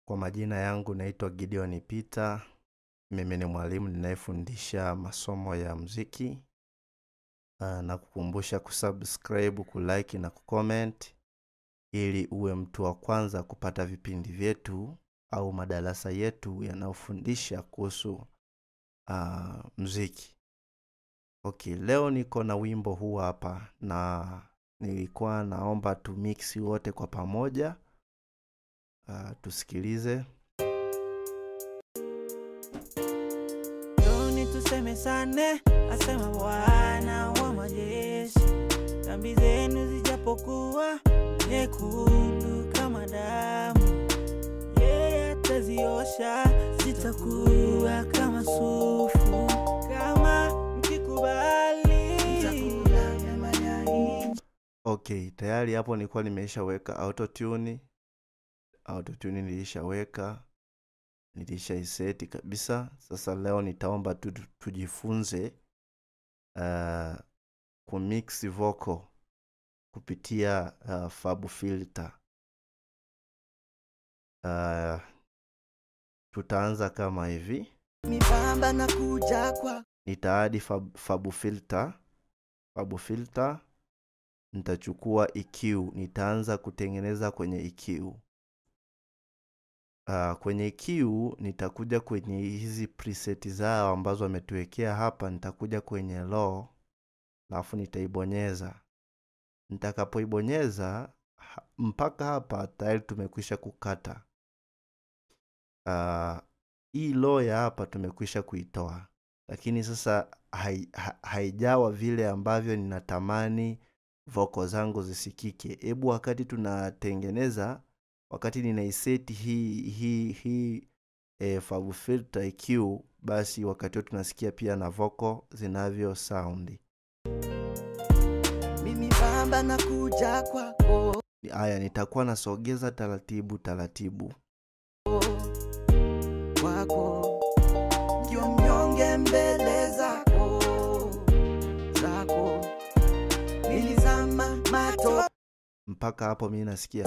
Kwa majina yangu naitwa Gideon Peter. Mimi ni mwalimu ninayefundisha masomo ya muziki. Uh, na kukumbusha kusubscribe, kulike na kucomment ili uwe mtu wa kwanza kupata vipindi vyetu au madarasa yetu yanayofundisha kuhusu uh, muziki. Okay, leo niko na wimbo huu hapa na nilikuwa naomba tumiksi wote kwa pamoja. Uh, tusikilize. Njoni tusemezane, asema Bwana wa majeshi. Dhambi zenu zijapokuwa nyekundu kama damu, yeye ataziosha, zitakuwa kama sufu. Kama mkikubali, mtakula mema ya nchi. Okay, tayari hapo nilikuwa nimeshaweka autotune. Autotune nilishaweka, nilishaiseti kabisa. Sasa leo nitaomba tu tu- tujifunze uh, kumix vocal kupitia uh, Fab Filter. Uh, tutaanza kama hivi. Mipamba na kuja kwa nitaadi fab, Fab Filter. Fab Filter nitachukua EQ, nitaanza kutengeneza kwenye EQ. Uh, kwenye EQ nitakuja kwenye hizi preset zao ambazo wametuwekea hapa, nitakuja kwenye low, alafu nitaibonyeza. Nitakapoibonyeza ha- mpaka hapa tayari tumekwisha kukata. Uh, hii low ya hapa tumekwisha kuitoa, lakini sasa hai, ha, haijawa vile ambavyo ninatamani voko zangu zisikike. Hebu wakati tunatengeneza, wakati ninaiseti hii hii hii e, Fab Filter EQ, basi wakati huo tunasikia pia na voko zinavyo sound. mimi pamba na kuja kwako Haya, nitakuwa nasogeza taratibu taratibu. kwako ndio mnyonge mbele zako zako nilizama matopeni Mpaka hapo mi nasikia,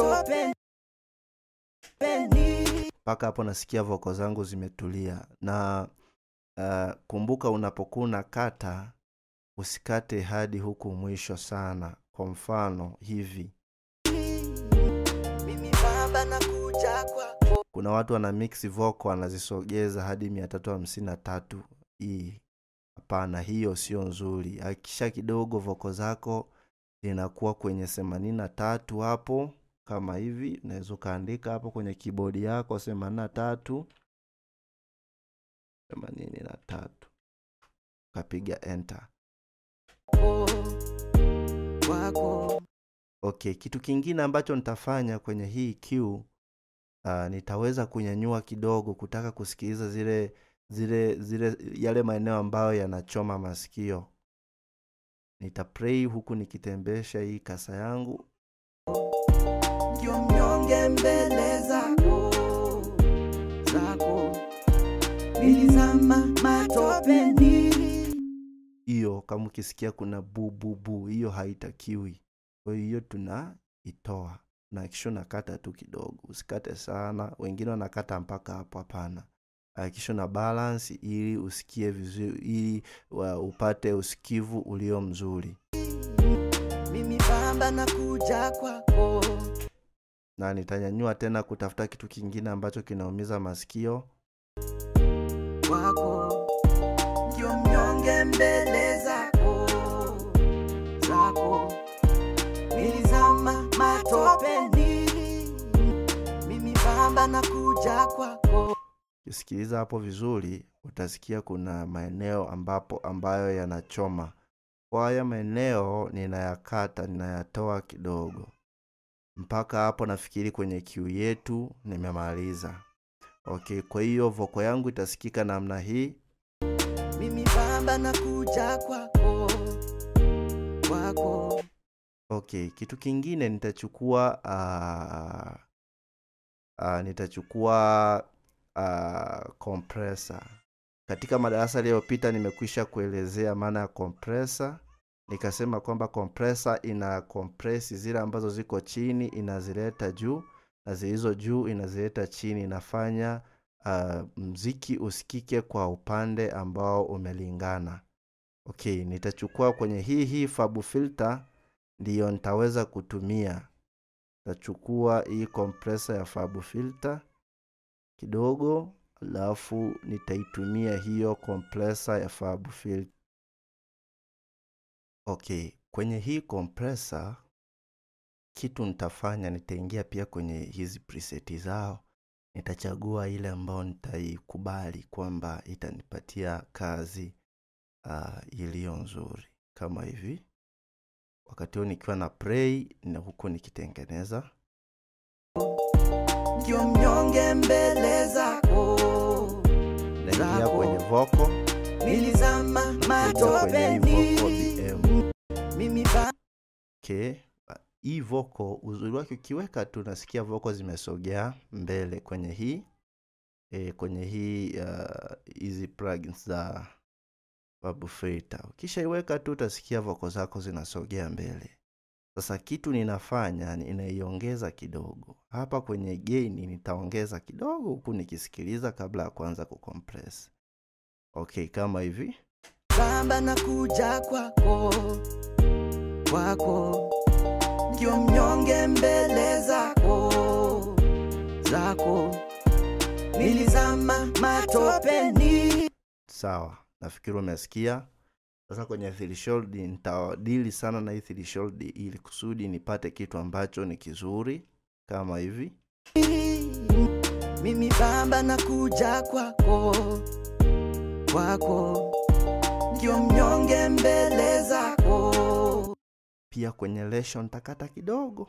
mpaka hapo nasikia voko zangu zimetulia. Na uh, kumbuka unapokuwa unakata usikate hadi huku mwisho sana. Kwa mfano hivi, mimi pamba na kuja kwako kuna watu wana mix vocal wanazisogeza hadi mia tatu hamsini na tatu. Hii hapana, hiyo sio nzuri. Hakikisha kidogo voko zako zinakuwa kwenye themanini na tatu hapo, kama hivi. Unaweza ukaandika hapo kwenye kibodi yako themanini na tatu themanini na tatu ukapiga enter. kwako Okay, kitu kingine ambacho nitafanya kwenye hii Q uh, nitaweza kunyanyua kidogo kutaka kusikiliza zile zile zile yale maeneo ambayo yanachoma masikio. Nitaplay huku nikitembesha hii kasa yangu. ndio mnyonge mbele zako zako nilizama matopeni Hiyo kama ukisikia kuna bu bu bu, hiyo haitakiwi. Kwa hiyo tunaitoa na kisha unakata tu kidogo, usikate sana. Wengine wanakata mpaka hapo, hapana. Hakikisha na balance ili usikie vizuri, ili wa- upate usikivu ulio mzuri. mimi pamba na kuja kwako na nitanyanyua tena kutafuta kitu kingine ambacho kinaumiza masikio. kwako ndio mnyonge mbele zako zako nilizama matopeni mimi pamba na kuja kwako Ukisikiliza hapo vizuri, utasikia kuna maeneo ambapo ambayo yanachoma. Kwa haya maeneo ninayakata, ninayatoa kidogo. Mpaka hapo nafikiri kwenye kiu yetu nimemaliza. Okay, kwa hiyo voko yangu itasikika namna hii. mimi pamba na kuja kwako kwako Okay, kitu kingine nitachukua uh, uh, nitachukua uh, compressor. Katika madarasa yaliyopita nimekwisha kuelezea maana ya compressor. Nikasema kwamba compressor ina compress zile ambazo ziko chini inazileta juu na zilizo juu inazileta chini inafanya uh, mziki usikike kwa upande ambao umelingana okay nitachukua kwenye hii hii fabu filter ndiyo nitaweza kutumia nitachukua hii compressor ya fabu filter kidogo alafu nitaitumia hiyo compressor ya fabu filter okay kwenye hii compressor kitu nitafanya nitaingia pia kwenye hizi preseti zao nitachagua ile ambayo nitaikubali kwamba itanipatia kazi uh, iliyo nzuri kama hivi wakati huu nikiwa na play na huku nikitengeneza ndio mnyonge mbele zako naingia Zako. kwenye voko nilizama kwenye hii voko matopeni bm mimi ba okay. hii voko uzuri wake ukiweka tu nasikia voko zimesogea mbele kwenye hii e, kwenye hii uh, hizi plugins za Bubble Filter. Ukishaiweka tu utasikia voko zako zinasogea mbele. Sasa kitu ninafanya ninaiongeza kidogo hapa kwenye gain, nitaongeza kidogo huku nikisikiliza kabla ya kuanza kucompress. Okay, kama hivi. baba na kuja kwako kwako ndio mnyonge mbele zako zako nilizama matopeni Sawa, nafikiri umesikia. Sasa kwenye threshold nitadili sana na hii threshold ili kusudi nipate kitu ambacho ni kizuri kama hivi. mimi baba na kuja kwako kwako ndio mnyonge mbele zako Pia kwenye lesho nitakata kidogo.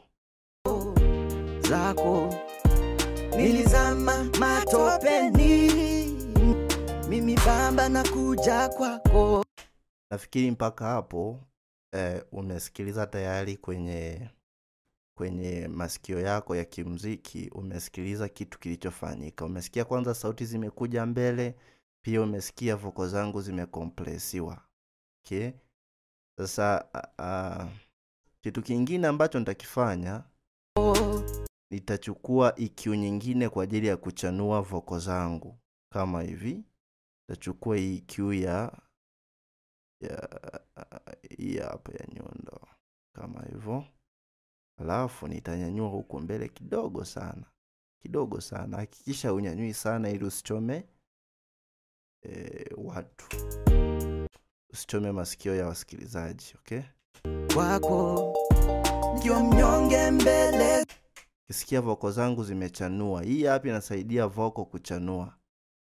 zako nilizama matopeni mimi baba na kuja kwako Nafikiri mpaka hapo eh, umesikiliza tayari kwenye kwenye masikio yako ya kimziki, umesikiliza kitu kilichofanyika. Umesikia kwanza sauti zimekuja mbele, pia umesikia voko zangu zimekompresiwa. Okay? Sasa uh, uh, kitu kingine ambacho nitakifanya nitachukua EQ nyingine kwa ajili ya kuchanua voko zangu kama hivi. Nitachukua hii EQ ya ya hii hapa ya nyundo kama hivyo, alafu nitanyanyua huku mbele kidogo sana, kidogo sana. Hakikisha unyanyui sana ili usichome e, watu, usichome masikio ya wasikilizaji. Okay, kwako ndio mnyonge mbele kisikia voko zangu zimechanua. Hii hapa inasaidia voko kuchanua.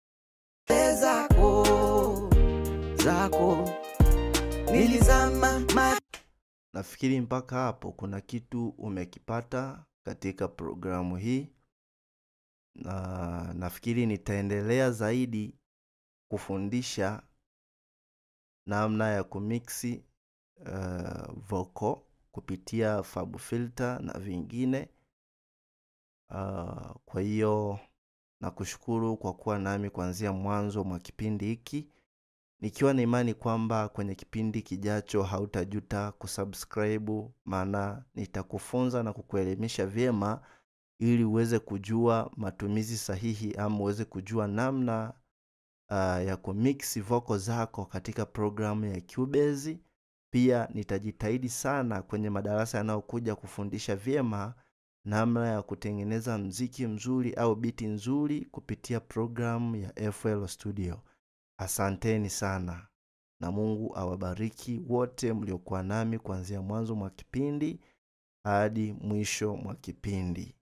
zako zako nilizama ma Nafikiri mpaka hapo kuna kitu umekipata katika programu hii, na nafikiri nitaendelea zaidi kufundisha namna ya kumixi uh, voko kupitia Fab Filter na vingine. Uh, kwa hiyo nakushukuru kwa kuwa nami kuanzia mwanzo mwa kipindi hiki nikiwa na imani kwamba kwenye kipindi kijacho hautajuta kusubscribe, maana nitakufunza na kukuelimisha vyema ili uweze kujua matumizi sahihi ama uweze kujua namna uh, ya kumix voko zako katika programu ya Cubase. Pia nitajitahidi sana kwenye madarasa yanayokuja kufundisha vyema namna ya kutengeneza mziki mzuri au biti nzuri kupitia programu ya FL Studio. Asanteni sana na Mungu awabariki wote mliokuwa nami kuanzia mwanzo mwa kipindi hadi mwisho mwa kipindi.